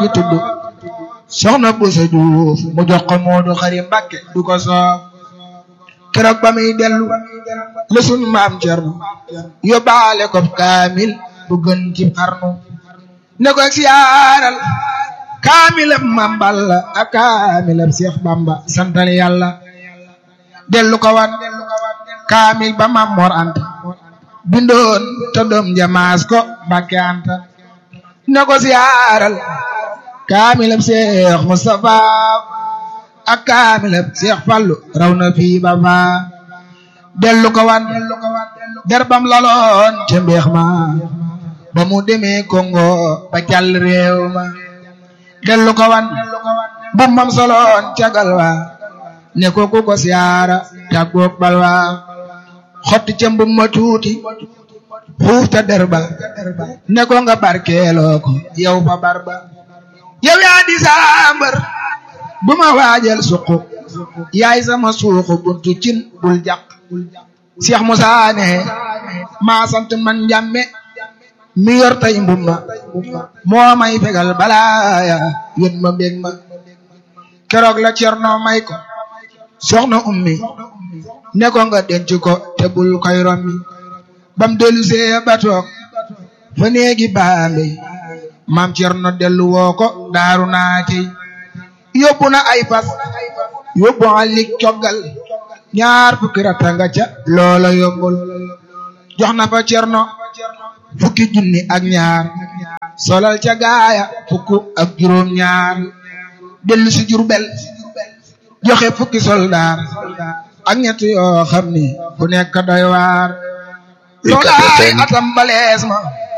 ñu tudd soxna Boussa Diouf mu jox ko Moodu Xari Mbàkke du ko soob keroog ba muy dellu la sunu maam Cerno yóbbaale ko kaamil bu gën ci xarnu ne ko siyaaral kaamilab Maam Balla ak kaamilab Seex Bamba santal yàlla dellu ko wan kaamil ba Maam Mor Anta bindoon te doom jamaas ko Mbàkke Anta ne ko siyaaral kaamilab Seex Mustafa ak kaamilab Seex Fallu raw na fii ba faa dellu ko wan derbam laloon ca mbeex ma ba mu demee Congo ba jàll réew ma dellu ko wan bu mam soloon cagal wa ne ko ku ko siyaara tàggoog bal wa xotti ca mbum ma tuuti xuuf ta derba ne ko nga barkeeloo ko yow fa barba yow yaa di saambar bu ma waajal suqu yaay sama suuxu buntu cin bul jàq Cheikh Moussa ne maa sant man njàmme mi yor tay mbumma moo may fegal balaaya yén ma mbég ma keroog la cerno may ko soxna ummi ne ko nga denc ko te bul koy rommi bam dellu see ba toog fa néegi baambe maam cerno dellu woo ko daaru naatey yóbbu na ay fas yóbbu alik coggal ñaar fukki ratta nga ca loola yombul jox na fa cerno fukki junni ak ñaar solal ca gaaya fukk ak juróom ñaar dellu si Jurbel joxe fukki soldaar ak ñett yoo xam ni fu nekk doy waar loolaay atam balees ma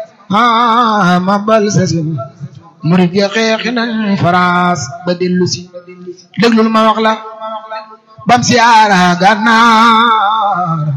ah ma bal sesin murid ya xeexi nañ France ba dellu si déglul ma wax la bam siyaara gànnaar